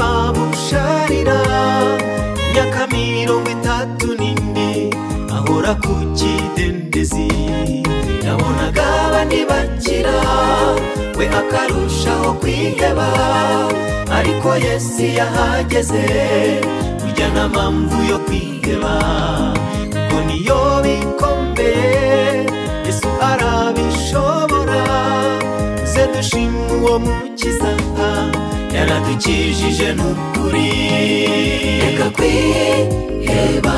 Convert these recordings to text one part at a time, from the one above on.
babusharira nyakamirongo itatu n'indi ahora ku kidendezi yabonaga abandi bakira we akarushaho kwiheba ariko yesu iyo ahageze burya nta mpamvu yo kwiheba kuko niyo bikomeye yesu arabishobora ze dushima uwo mukiza yaradukijije n'ukuri reka kwiheba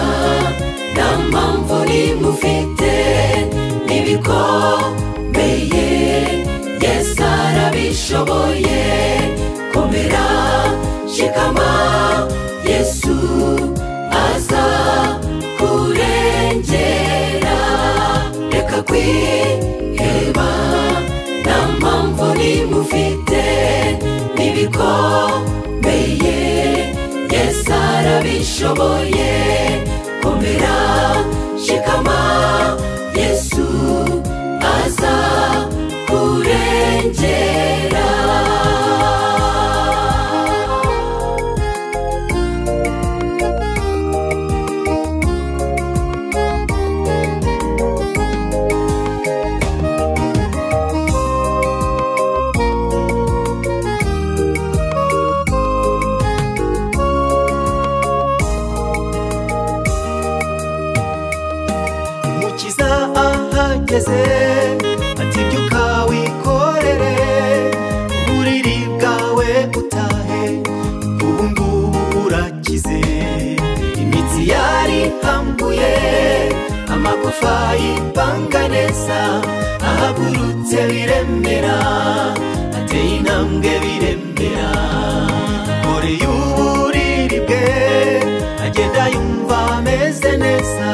nta mpamvu nimufite n'ibikomeye yesu arabishoboye komera shikama yesu aza kurengera reka kwiheba nta mpamvu nimufite n'ibikomeye yesu arabishoboye komera shikama yesu aza kurengera umukiza ahageze ati byuka wikorere uburiri bwawe utahe ubu ngubu urakize imitsi yari ihambuye amagufa yipanga neza ahagurutse biremera ateye intambwe biremera kore y'uburiri bwe agenda yumva ameze neza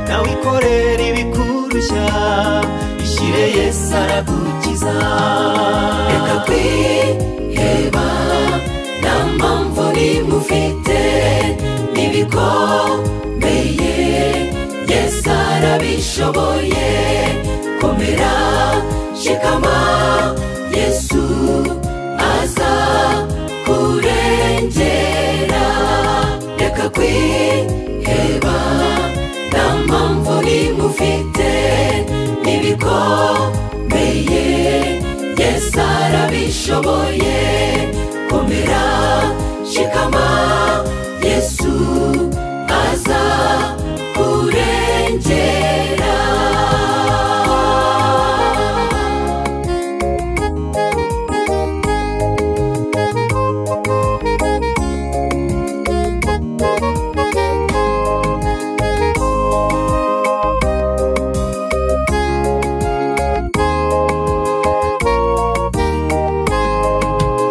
nawe ikorera ibikurushya ishyire yesu aragukiza reka kwiheba nta mpamvu nimufite n'ibikomeye yesu arabishoboye komera shikama yesu aza kurengera reka kwiheba nta mpamvu nimufite n'ibikomeye yesu arabishoboye komera shikama yesu aza kurengera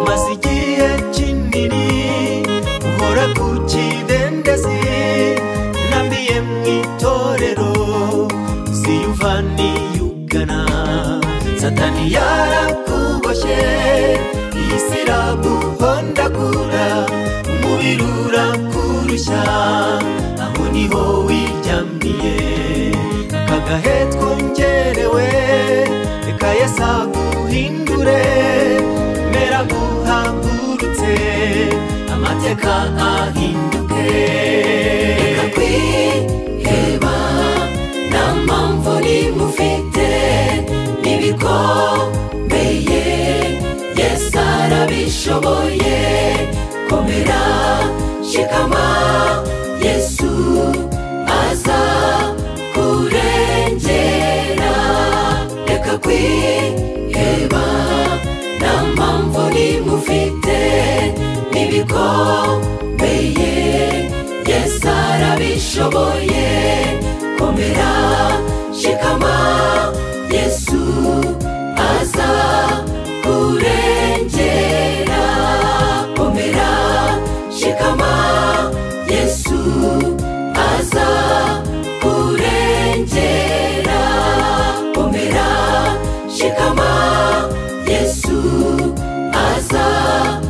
maze igihe kinini uhora ku kidendezi nambiye mu itorero ziyuva niyugana satani yarakuboshye iyi si iraguhondagura umubiri urakurushya aho niho wiryamiye akagahe twongerewe reka yesu aguhindure mera nk'uhagurutse amateka ahinduke reka kwiheba nta mpamvu nimufite n'ibikomeye yesu arabishoboye komera shikama yesu aza kurengera reka kwiheba nta mpamvu nimufite n'ibikomeye yesu arabishoboye komera shikama yesu aza kurengera komera shikama yesu aza kurengera komera shikama yesu aza